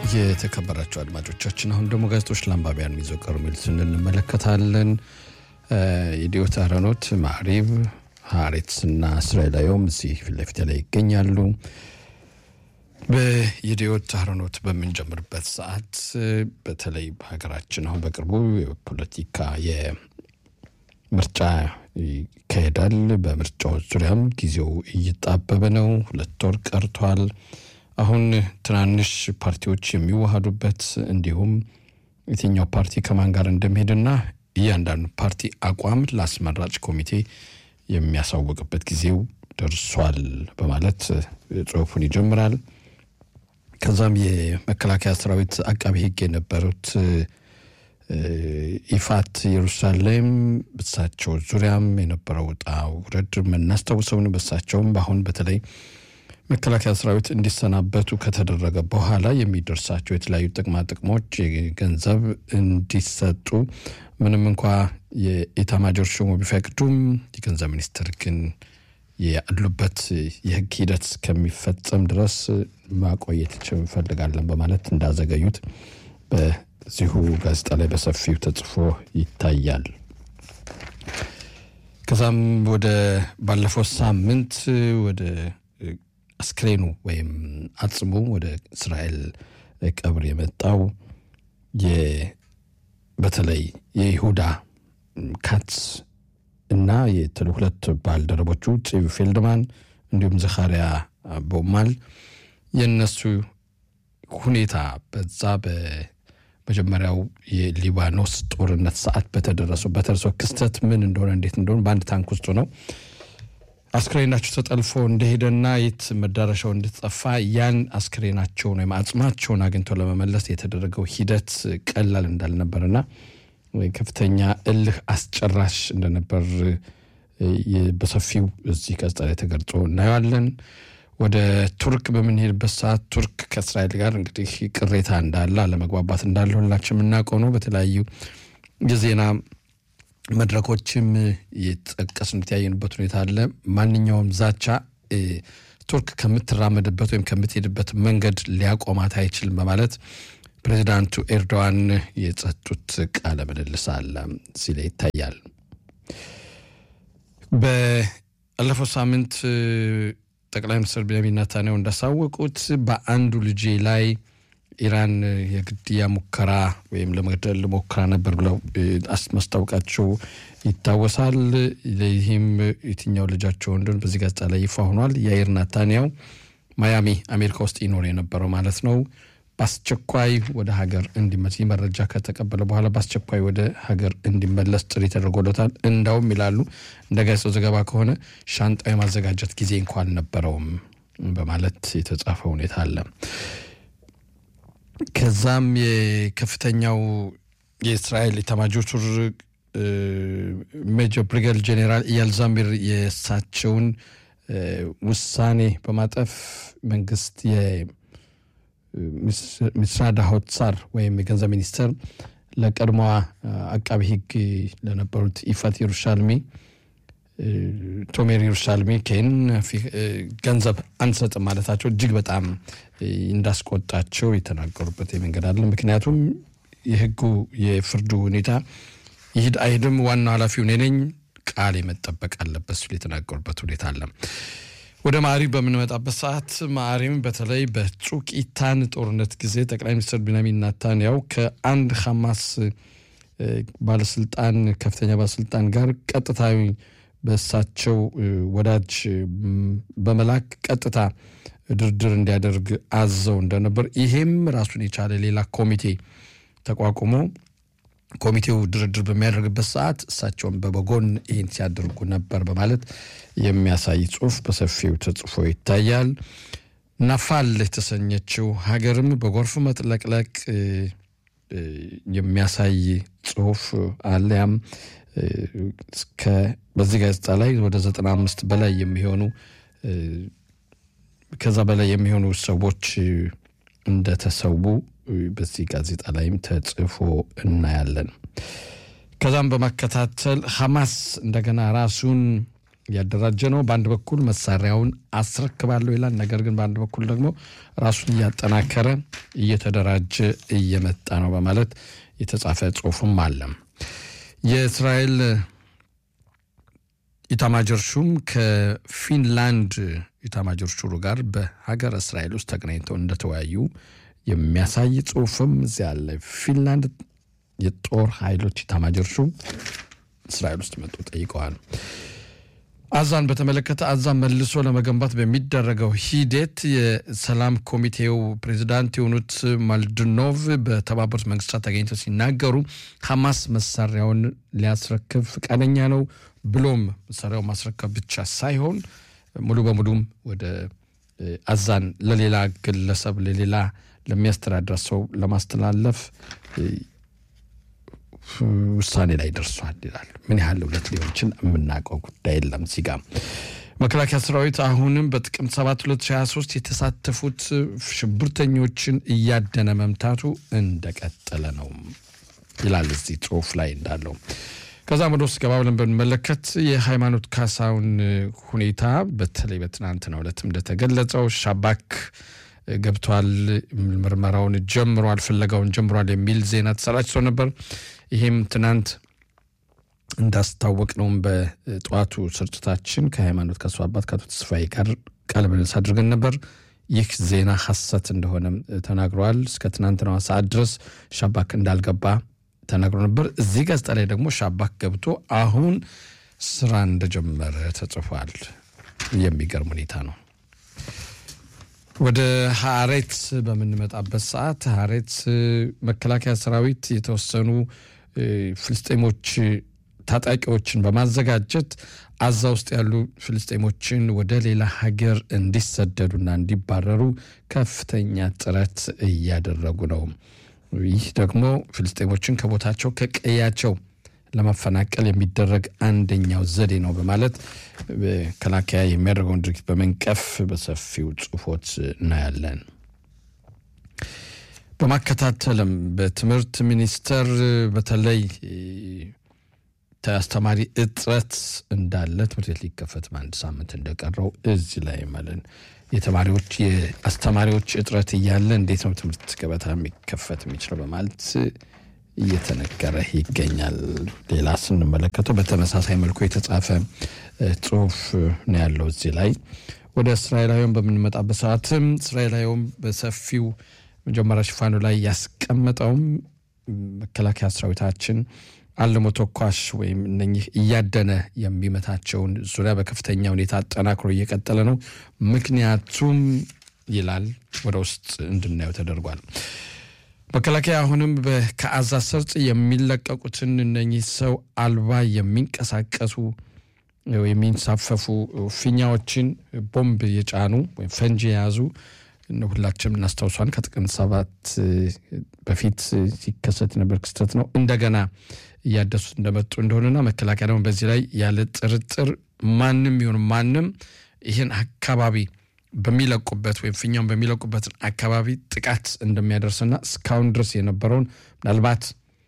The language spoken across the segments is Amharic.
የተከበራቸው አድማጮቻችን አሁን ደግሞ ጋዜጦች ለአንባቢያን የሚዘው ቀሩ የሚሉትን እንመለከታለን። የዲዮት አረኖት፣ ማዕሪብ፣ ሀሬትስ እና እስራኤላዊውም እዚህ ፊት ለፊት ላይ ይገኛሉ። በየዲዮት አረኖት በምንጀምርበት ሰዓት በተለይ በሀገራችን አሁን በቅርቡ የፖለቲካ የምርጫ ይካሄዳል። በምርጫዎች ዙሪያም ጊዜው እየጣበበ ነው። ሁለት ወር ቀርቷል። አሁን ትናንሽ ፓርቲዎች የሚዋሃዱበት እንዲሁም የትኛው ፓርቲ ከማን ጋር እንደሚሄድና እያንዳንዱ ፓርቲ አቋም ለአስመራጭ ኮሚቴ የሚያሳውቅበት ጊዜው ደርሷል በማለት ጽሑፉን ይጀምራል። ከዛም የመከላከያ ሰራዊት አቃቢ ሕግ የነበሩት ኢፋት ኢየሩሳሌም በሳቸው ዙሪያም የነበረው ውጣ ውረድ የምናስታውሰውን በሳቸውም በአሁን በተለይ መከላከያ ሰራዊት እንዲሰናበቱ ከተደረገ በኋላ የሚደርሳቸው የተለያዩ ጥቅማ ጥቅሞች ገንዘብ እንዲሰጡ ምንም እንኳ የኢታማጆር ሹሙ ቢፈቅዱም የገንዘብ ሚኒስትር ግን ያሉበት የህግ ሂደት እስከሚፈጸም ድረስ ማቆየት እንፈልጋለን በማለት እንዳዘገዩት በዚሁ ጋዜጣ ላይ በሰፊው ተጽፎ ይታያል። ከዛም ወደ ባለፈው ሳምንት ወደ አስክሬኑ ወይም አጽሙ ወደ እስራኤል ቀብር የመጣው በተለይ የይሁዳ ካትስ እና ሁለት ባልደረቦቹ ፂቭ ፌልድማን እንዲሁም ዘካሪያ ቦማል የእነሱ ሁኔታ በዛ በመጀመሪያው የሊባኖስ ጦርነት ሰዓት በተደረሰው በተደረሰው ክስተት ምን እንደሆነ እንዴት እንደሆነ በአንድ ታንክ ውስጥ ነው አስክሬናቸው ተጠልፎ እንደሄደና የት መዳረሻው እንድትጠፋ ያን አስክሬናቸውን ወይም አጽማቸውን አግኝተው ለመመለስ የተደረገው ሂደት ቀላል እንዳልነበርና ከፍተኛ እልህ አስጨራሽ እንደነበር በሰፊው እዚህ ጋዜጣ ላይ ተገልጾ እናየዋለን። ወደ ቱርክ በምንሄድበት ሰዓት ቱርክ ከእስራኤል ጋር እንግዲህ ቅሬታ እንዳለ አለመግባባት እንዳለ ሁላችን የምናውቀው ነው። በተለያዩ የዜና መድረኮችም የጠቀስን የተያየንበት ሁኔታ አለ። ማንኛውም ዛቻ ቱርክ ከምትራመድበት ወይም ከምትሄድበት መንገድ ሊያቆማት አይችልም በማለት ፕሬዚዳንቱ ኤርዶዋን የጸጡት ቃለ ምልልስ አለ እዚህ ላይ ይታያል። ባለፈው ሳምንት ጠቅላይ ሚኒስትር ቤንያሚን ኔታንያሁ እንዳሳወቁት በአንዱ ልጄ ላይ ኢራን የግድያ ሙከራ ወይም ለመግደል ሞክራ ነበር ብለው ማስታወቃቸው ይታወሳል። ይህም የትኛው ልጃቸው እንደሆነ በዚህ ጋዜጣ ላይ ይፋ ሆኗል። ያይር ናታንያሁ ማያሚ አሜሪካ ውስጥ ይኖር የነበረው ማለት ነው። በአስቸኳይ ወደ ሀገር እንዲመለስ ይህ መረጃ ከተቀበለ በኋላ በአስቸኳይ ወደ ሀገር እንዲመለስ ጥሪ ተደርጎለታል። እንዳውም ይላሉ እንደ ጋዜጣው ዘገባ ከሆነ ሻንጣ የማዘጋጀት ጊዜ እንኳ አልነበረውም በማለት የተጻፈ ሁኔታ አለ። ከዛም የከፍተኛው የእስራኤል ኤታማዦር ሹም ሜጀር ብሪጋዴር ጄኔራል ኢያል ዛሚር የእሳቸውን ውሳኔ በማጠፍ መንግስት የሚስራድ ሆትሳር ወይም የገንዘብ ሚኒስትር ለቀድሞዋ አቃቢ ሕግ ለነበሩት ኢፋት ኢየሩሻልሚ ቶሜር ኢየሩሻልሚ ኬን ገንዘብ አንሰጥም ማለታቸው እጅግ በጣም እንዳስቆጣቸው የተናገሩበት መንገድ አለ። ምክንያቱም የህጉ የፍርዱ ሁኔታ ይሂድ አይሂድም ዋናው ኃላፊው እኔ ነኝ፣ ቃል መጠበቅ አለበት ሲሉ የተናገሩበት ሁኔታ አለ። ወደ ማዕሪብ በምንመጣበት ሰዓት ማዕሪብ በተለይ በጩቂታን ጦርነት ጊዜ ጠቅላይ ሚኒስትር ቢንያሚን ኔታንያሁ ከአንድ ሐማስ ባለስልጣን ከፍተኛ ባለስልጣን ጋር ቀጥታዊ በእሳቸው ወዳጅ በመላክ ቀጥታ ድርድር እንዲያደርግ አዘው እንደነበር ይሄም ራሱን የቻለ ሌላ ኮሚቴ ተቋቁሞ ኮሚቴው ድርድር በሚያደርግበት ሰዓት እሳቸውን በበጎን ይህን ሲያደርጉ ነበር በማለት የሚያሳይ ጽሁፍ በሰፊው ተጽፎ ይታያል። ናፋል የተሰኘችው ሀገርም በጎርፍ መጥለቅለቅ የሚያሳይ ጽሁፍ አለያም በዚህ ጋዜጣ ላይ ወደ ዘጠና አምስት በላይ የሚሆኑ ከዛ በላይ የሚሆኑ ሰዎች እንደተሰዉ በዚህ ጋዜጣ ላይም ተጽፎ እናያለን። ከዛም በማከታተል ሐማስ እንደገና ራሱን እያደራጀ ነው። በአንድ በኩል መሳሪያውን አስረክባለሁ ይላል። ነገር ግን በአንድ በኩል ደግሞ ራሱን እያጠናከረ እየተደራጀ እየመጣ ነው በማለት የተጻፈ ጽሁፍም አለ። የእስራኤል ኢታማጆር ሹም ከፊንላንድ ኢታማጆር ሹሩ ጋር በሀገር እስራኤል ውስጥ ተገናኝተው እንደተወያዩ የሚያሳይ ጽሁፍም እዚያ አለ። ፊንላንድ የጦር ኃይሎች ኢታማጆር ሹም እስራኤል ውስጥ መጡ ጠይቀዋል። አዛን በተመለከተ አዛን መልሶ ለመገንባት በሚደረገው ሂደት የሰላም ኮሚቴው ፕሬዚዳንት የሆኑት ማልድኖቭ በተባበሩት መንግስታት ተገኝተው ሲናገሩ ሐማስ መሳሪያውን ሊያስረክብ ፈቃደኛ ነው ብሎም መሳሪያው ማስረከብ ብቻ ሳይሆን ሙሉ በሙሉም ወደ አዛን ለሌላ ግለሰብ ለሌላ ለሚያስተዳድር ሰው ለማስተላለፍ ውሳኔ ላይ ደርሷል ይላል። ምን ያህል እውነት ሊሆን ይችል የምናውቀው ጉዳይ የለም። እዚህ ጋ መከላከያ ሰራዊት አሁንም በጥቅምት 7 2023 የተሳተፉት ሽብርተኞችን እያደነ መምታቱ እንደቀጠለ ነው ይላል እዚህ ጽሁፍ ላይ እንዳለው። ከዛም ወደ ውስጥ ገባ ብለን ብንመለከት የሃይማኖት ካሳውን ሁኔታ በተለይ በትናንትናው ዕለትም እንደተገለጸው ሻባክ ገብቷል፣ ምርመራውን ጀምሯል፣ ፍለጋውን ጀምሯል የሚል ዜና ተሰራጭቶ ነበር። ይሄም ትናንት እንዳስታወቅ ነውም በጠዋቱ ስርጭታችን ከሃይማኖት ካሳው አባት ከአቶ ተስፋዬ ጋር ቃለ ምልልስ አድርገን ነበር። ይህ ዜና ሐሰት እንደሆነም ተናግረዋል። እስከ ትናንትናዋ ሰዓት ድረስ ሻባክ እንዳልገባ ተናግሮ ነበር። እዚህ ጋዜጣ ላይ ደግሞ ሻባክ ገብቶ አሁን ስራ እንደጀመረ ተጽፏል። የሚገርም ሁኔታ ነው። ወደ ሀሬት በምንመጣበት ሰዓት ሀሬት መከላከያ ሰራዊት የተወሰኑ ፍልስጤሞች ታጣቂዎችን በማዘጋጀት አዛ ውስጥ ያሉ ፍልስጤሞችን ወደ ሌላ ሀገር እንዲሰደዱና እንዲባረሩ ከፍተኛ ጥረት እያደረጉ ነው። ይህ ደግሞ ፍልስጤሞችን ከቦታቸው ከቀያቸው ለማፈናቀል የሚደረግ አንደኛው ዘዴ ነው በማለት መከላከያ የሚያደርገውን ድርጊት በመንቀፍ በሰፊው ጽሁፎች እናያለን። በማከታተልም በትምህርት ሚኒስቴር በተለይ አስተማሪ እጥረት እንዳለ ትምህርት ቤት ሊከፈት በአንድ ሳምንት እንደቀረው እዚህ ላይ ማለት የተማሪዎች የአስተማሪዎች እጥረት እያለ እንዴት ነው ትምህርት ገበታ የሚከፈት የሚችለው በማለት እየተነገረ ይገኛል። ሌላ ስንመለከተው በተመሳሳይ መልኩ የተጻፈ ጽሁፍ ነው ያለው እዚህ ላይ። ወደ እስራኤላዊውን በምንመጣበት ሰዓትም እስራኤላዊውም በሰፊው መጀመሪያ ሽፋኑ ላይ ያስቀመጠውም መከላከያ ሰራዊታችን አልሞ ተኳሽ ወይም እነኚህ እያደነ የሚመታቸውን ዙሪያ በከፍተኛ ሁኔታ አጠናክሮ እየቀጠለ ነው። ምክንያቱም ይላል ወደ ውስጥ እንድናየው ተደርጓል። መከላከያ አሁንም ከአዛ ሰርጥ የሚለቀቁትን እነኚህ ሰው አልባ የሚንቀሳቀሱ የሚንሳፈፉ ፊኛዎችን ቦምብ የጫኑ ወይም ፈንጂ የያዙ ሁላችንም እናስታውሷን ከጥቅምት ሰባት በፊት ሲከሰት የነበር ክስተት ነው። እንደገና እያደሱት እንደመጡ እንደሆነና መከላከያ ደግሞ በዚህ ላይ ያለ ጥርጥር ማንም ይሁን ማንም ይህን አካባቢ በሚለቁበት ወይም ፊኛውን በሚለቁበትን አካባቢ ጥቃት እንደሚያደርስና እስካሁን ድረስ የነበረውን ምናልባት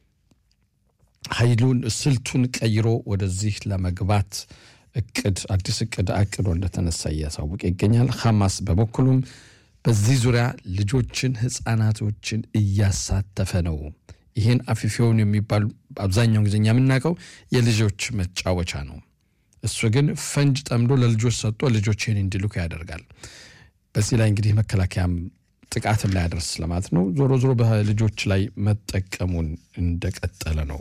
ኃይሉን ስልቱን ቀይሮ ወደዚህ ለመግባት እቅድ አዲስ እቅድ አቅዶ እንደተነሳ እያሳወቀ ይገኛል። ሐማስ በበኩሉም በዚህ ዙሪያ ልጆችን፣ ህፃናቶችን እያሳተፈ ነው። ይህን አፊፊውን የሚባሉ አብዛኛውን ጊዜ እኛ የምናውቀው የልጆች መጫወቻ ነው። እሱ ግን ፈንጅ ጠምዶ ለልጆች ሰጥቶ ልጆች ይህን እንዲልኩ ያደርጋል። በዚህ ላይ እንግዲህ መከላከያም ጥቃት እንዳያደርስ ለማለት ነው። ዞሮ ዞሮ በልጆች ላይ መጠቀሙን እንደቀጠለ ነው።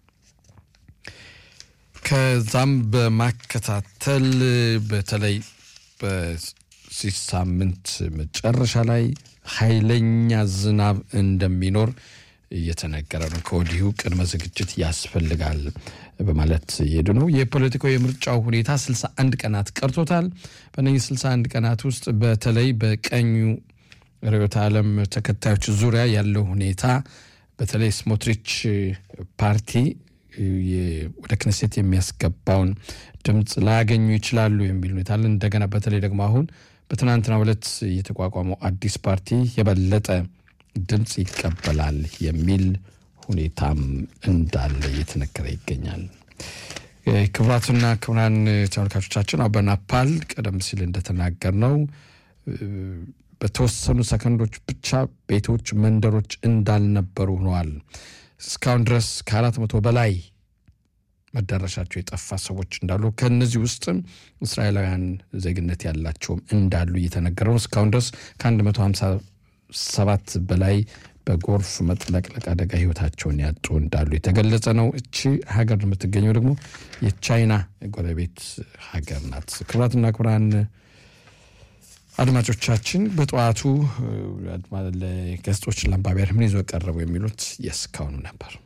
ከዛም በማከታተል በተለይ በዚህ ሳምንት መጨረሻ ላይ ኃይለኛ ዝናብ እንደሚኖር እየተነገረ ነው። ከወዲሁ ቅድመ ዝግጅት ያስፈልጋል በማለት እየሄዱ ነው። የፖለቲካው የምርጫው ሁኔታ 61 ቀናት ቀርቶታል። በእነዚህ 61 ቀናት ውስጥ በተለይ በቀኙ ርዕዮተ ዓለም ተከታዮች ዙሪያ ያለው ሁኔታ በተለይ ስሞትሪች ፓርቲ ወደ ክነሴት የሚያስገባውን ድምፅ ላያገኙ ይችላሉ የሚል ሁኔታ አለ። እንደገና በተለይ ደግሞ አሁን በትናንትናው ዕለት የተቋቋመው አዲስ ፓርቲ የበለጠ ድምፅ ይቀበላል የሚል ሁኔታም እንዳለ እየተነገረ ይገኛል። ክቡራትና ክቡራን ተመልካቾቻችን በናፓል ቀደም ሲል እንደተናገር ነው በተወሰኑ ሰከንዶች ብቻ ቤቶች፣ መንደሮች እንዳልነበሩ ሆነዋል። እስካሁን ድረስ ከአራት መቶ በላይ መዳረሻቸው የጠፋ ሰዎች እንዳሉ ከእነዚህ ውስጥም እስራኤላውያን ዜግነት ያላቸውም እንዳሉ እየተነገረ ነው። እስካሁን ድረስ ከ157 በላይ በጎርፍ መጥለቅለቅ አደጋ ህይወታቸውን ያጡ እንዳሉ የተገለጸ ነው። እቺ ሀገር የምትገኘው ደግሞ የቻይና ጎረቤት ሀገር ናት። ክቡራትና ክቡራን አድማጮቻችን በጠዋቱ ገጾች ለአንባቢያን ምን ይዞ ቀረቡ የሚሉት የእስካሁኑ ነበር።